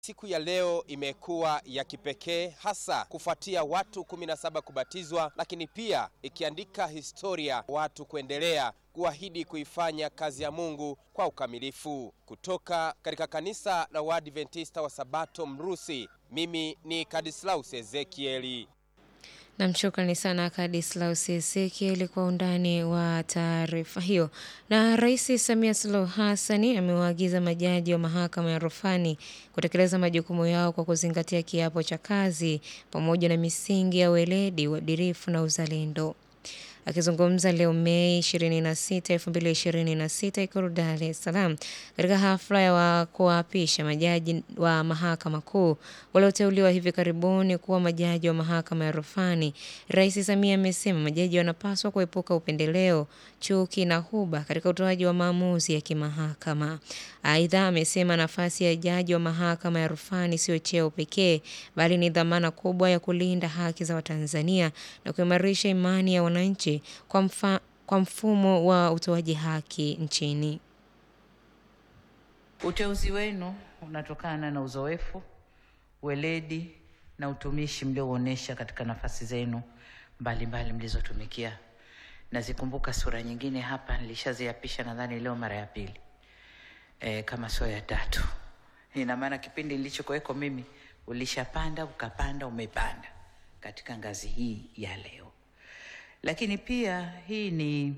Siku ya leo imekuwa ya kipekee hasa kufuatia watu 17 kubatizwa, lakini pia ikiandika historia watu kuendelea kuahidi kuifanya kazi ya Mungu kwa ukamilifu. Kutoka katika kanisa la Waadventista wa Sabato Mrusi, mimi ni Kadislaus Ezekieli. Namshukrani sana Kadislaus Ezekieli kwa undani wa taarifa hiyo. Na Rais Samia Suluhu Hassani amewaagiza majaji wa mahakama ya rufani kutekeleza majukumu yao kwa kuzingatia kiapo cha kazi pamoja na misingi ya weledi, uadilifu na uzalendo. Akizungumza leo Mei 26, 2026 Ikulu Dar es Salaam katika hafla ya kuwaapisha majaji wa mahakama kuu walioteuliwa hivi karibuni kuwa majaji wa mahakama ya rufani, Rais Samia amesema majaji wanapaswa kuepuka upendeleo, chuki na huba katika utoaji wa maamuzi ya kimahakama. Aidha, amesema nafasi ya jaji wa mahakama ya rufani sio cheo pekee, bali ni dhamana kubwa ya kulinda haki za Watanzania na kuimarisha imani ya wananchi kwa, mfa, kwa mfumo wa utoaji haki nchini. Uteuzi wenu unatokana na uzoefu, weledi na utumishi mlioonyesha katika nafasi zenu mbalimbali mlizotumikia. Nazikumbuka sura nyingine hapa, nilishaziapisha nadhani leo mara ya pili e, kama sio ya tatu. Ina maana kipindi nilichokuweko mimi ulishapanda, ukapanda, umepanda katika ngazi hii ya leo. Lakini pia hii ni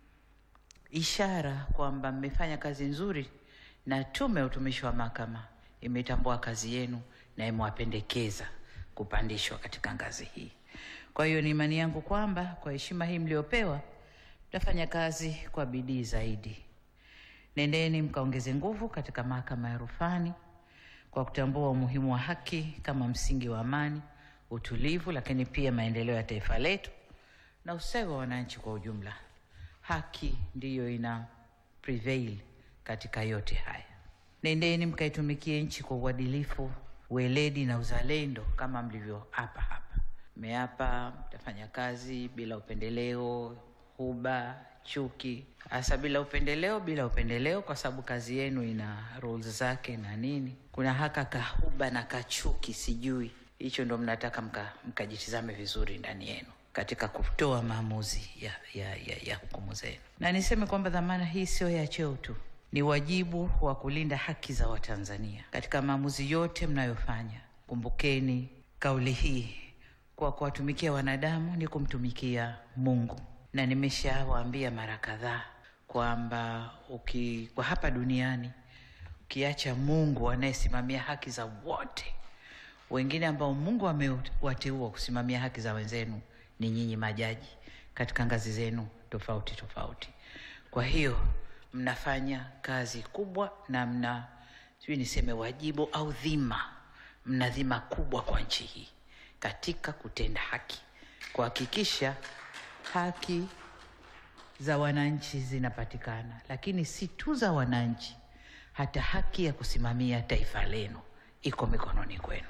ishara kwamba mmefanya kazi nzuri na Tume ya Utumishi wa Mahakama imetambua kazi yenu na imewapendekeza kupandishwa katika ngazi hii. Kwa hiyo ni imani yangu kwamba kwa heshima hii mliopewa, mtafanya kazi kwa bidii zaidi. Nendeni mkaongeze nguvu katika mahakama ya rufani kwa kutambua umuhimu wa haki kama msingi wa amani, utulivu, lakini pia maendeleo ya taifa letu na ustawi wa wananchi kwa ujumla. Haki ndiyo ina prevail katika yote haya. Nendeni mkaitumikie nchi kwa uadilifu, weledi na uzalendo kama mlivyoapa hapa. Mmeapa mtafanya kazi bila upendeleo, huba, chuki, hasa bila upendeleo, bila upendeleo, kwa sababu kazi yenu ina rules zake na nini. Kuna haka kahuba na kachuki, sijui hicho ndo mnataka mkajitizame mka vizuri ndani yenu katika kutoa maamuzi ya, ya, ya, ya hukumu zenu. Na niseme kwamba dhamana hii sio ya cheo tu, ni wajibu wa kulinda haki za Watanzania katika maamuzi yote mnayofanya. Kumbukeni kauli hii, kwa kuwatumikia wanadamu ni kumtumikia Mungu, na nimeshawaambia mara kadhaa kwamba uki kwa hapa duniani ukiacha Mungu anayesimamia haki za wote, wengine ambao Mungu amewateua kusimamia haki za wenzenu ni nyinyi majaji katika ngazi zenu tofauti tofauti. Kwa hiyo mnafanya kazi kubwa na mna sijui niseme wajibu au dhima, mna dhima kubwa kwa nchi hii katika kutenda haki, kuhakikisha haki za wananchi zinapatikana, lakini si tu za wananchi, hata haki ya kusimamia taifa lenu iko mikononi kwenu.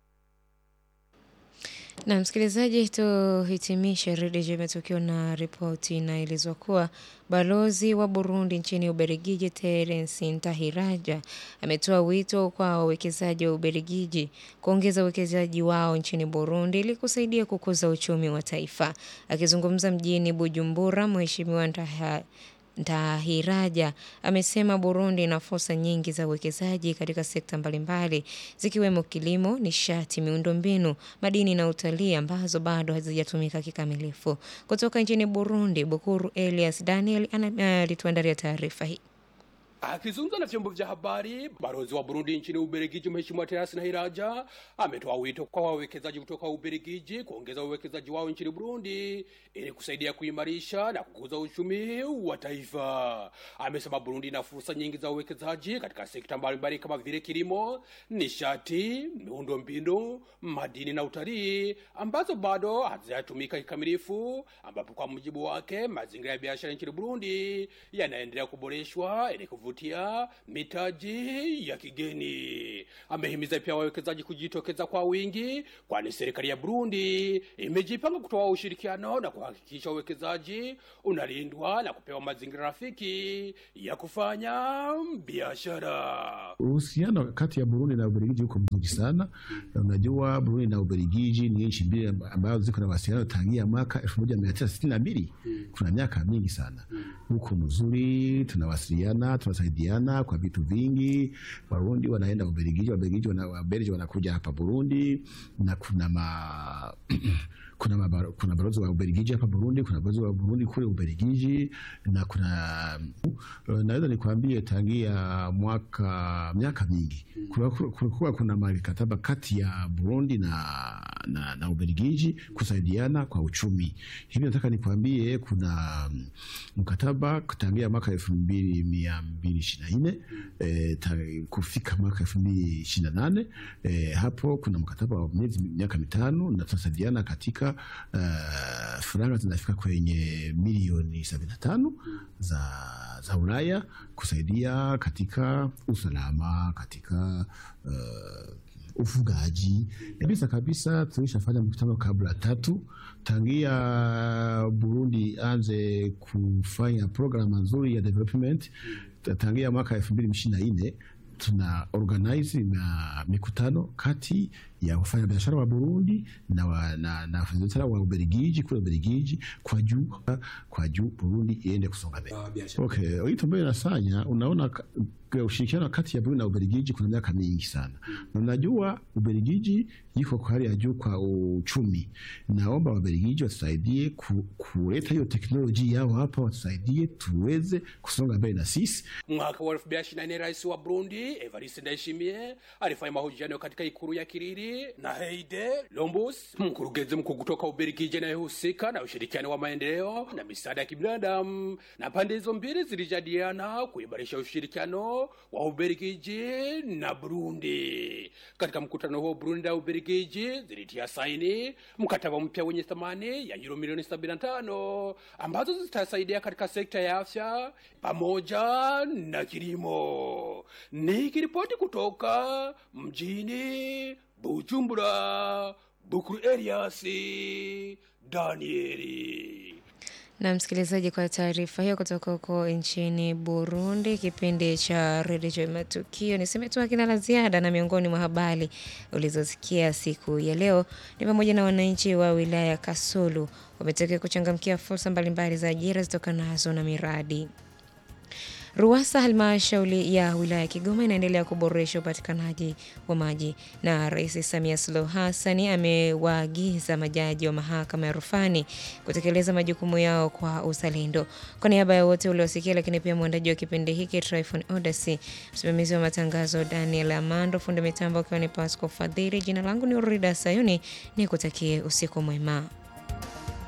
Na msikilizaji, tuhitimishe redio matukio na ripoti inaelezwa kuwa balozi wa Burundi nchini Ubelgiji Terence Ntahiraja ametoa wito kwa wawekezaji wa Ubelgiji kuongeza uwekezaji wao nchini Burundi ili kusaidia kukuza uchumi wa taifa. Akizungumza mjini Bujumbura, Mheshimiwa Ntaha Ntahiraja amesema Burundi ina fursa nyingi za uwekezaji katika sekta mbalimbali zikiwemo kilimo, nishati, miundombinu, madini na utalii ambazo bado hazijatumika kikamilifu. Kutoka nchini Burundi, Bukuru Elias Daniel alituandalia taarifa hii. Akizungumza na vyombo vya habari, balozi wa Burundi nchini Ubelgiji Mheshimiwa Terence Ntahiraja ametoa wito kwa wawekezaji kutoka Ubelgiji kuongeza uwekezaji wao nchini Burundi ili kusaidia kuimarisha na kukuza uchumi wa taifa. Amesema Burundi ina fursa nyingi za uwekezaji katika sekta mbalimbali kama vile kilimo, nishati, miundombinu, madini na utalii ambazo bado hazijatumika kikamilifu, ambapo kwa mujibu wake mazingira ya biashara nchini Burundi yanaendelea kuboreshwa ili kuvutia mitaji ya kigeni. Amehimiza pia wawekezaji kujitokeza kwa wingi, kwani serikali ya Burundi imejipanga kutoa ushirikiano na kuhakikisha uwekezaji unalindwa na kupewa mazingira rafiki ya kufanya biashara. Uhusiano kati ya Burundi na Ubelgiji uko mzuri sana. Na Unajua, Burundi na Ubelgiji ni nchi mbili ambazo ziko na mawasiliano tangia mwaka elfu moja mia tisa sitini na mbili. Kuna miaka mingi sana, uko mzuri, tunawasiliana, tunasaidiana kwa vitu vingi. Warundi wanaenda Ubelgiji, Wabelgiji wana, Wabelgiji wanakuja hapa Burundi na kuna ma kuna mabaro, kuna balozi wa Ubelgiji hapa Burundi, kuna balozi wa Burundi kule Ubelgiji na kuna naweza nikwambie tangia mwaka miaka mingi kulikuwa kuna mikataba kati ya Burundi na, na, na Ubelgiji kusaidiana kwa uchumi. Hivi nataka nikwambie kuna mkataba tangia mwaka elfu mbili mia mbili ishirini na nne e, kufika mwaka elfu mbili ishirini na nane e, hapo kuna mkataba wa miezi miaka mitano na tunasaidiana katika uh, faranga zinafika kwenye milioni sabini na tano za, za Ulaya kusaidia katika usalama katika uh, ufugaji kabisa kabisa. Tulishafanya mkutano kabla tatu tangia Burundi anze kufanya programu nzuri ya development tangia mwaka elfu mbili ishirini na nne tuna organize na mikutano kati ya wafanya biashara wa Burundi na wa, na, na wafanyabiashara wa Ubelgiji kule Ubelgiji kwa juu kwa juu Burundi iende kusonga mbele. Okay, hiyo ambayo inafanya unaona ushirikiano kati ya Burundi na Ubelgiji kuna miaka mingi sana, na unajua Ubelgiji iko kwa hali ya juu kwa uchumi. Naomba Wabelgiji watusaidie ku, kuleta hiyo teknolojia yao hapa, watusaidie tuweze kusonga mbele na sisi. Mwaka wa elfu mbili ishirini na nne rais wa Burundi Evariste Ndayishimiye alifanya mahojiano katika ikulu ya Kiriri na Heide Lombus, mkurugenzi mkuu kutoka Ubelgiji anayehusika na ushirikiano wa maendeleo na misaada ya kibinadamu, na pande hizo mbili zilijadiliana kuimarisha ushirikiano wa Ubelgiji na Burundi. Katika mkutano huo, Burundi na Ubelgiji zilitia saini mkataba mpya wenye thamani ya euro milioni 75 ambazo zitasaidia katika sekta ya afya pamoja na kilimo. Nikiripoti kutoka mjini Bujumbura, Bukuru Eliasi Danieli. Na msikilizaji, kwa taarifa hiyo kutoka huko nchini Burundi, kipindi cha redio Matukio niseme tu akina la ziada, na miongoni mwa habari ulizosikia siku ya leo ni pamoja na wananchi wa wilaya ya Kasulu wametakiwa kuchangamkia fursa mbalimbali za ajira zitokanazo na miradi RUWASA halmashauri ya wilaya ya Kigoma inaendelea kuboresha upatikanaji wa maji, na Rais Samia Suluhu Hassan amewaagiza majaji wa mahakama ya rufani kutekeleza majukumu yao kwa uzalendo. Kwa niaba ya wote uliosikia, lakini pia mwandaji wa kipindi hiki Tryphon Odasi, msimamizi wa matangazo Daniel Amando, fundi mitambo akiwa ni Pasco Fadhili, jina langu ni Urida Sayuni, ni kutakie usiku mwema.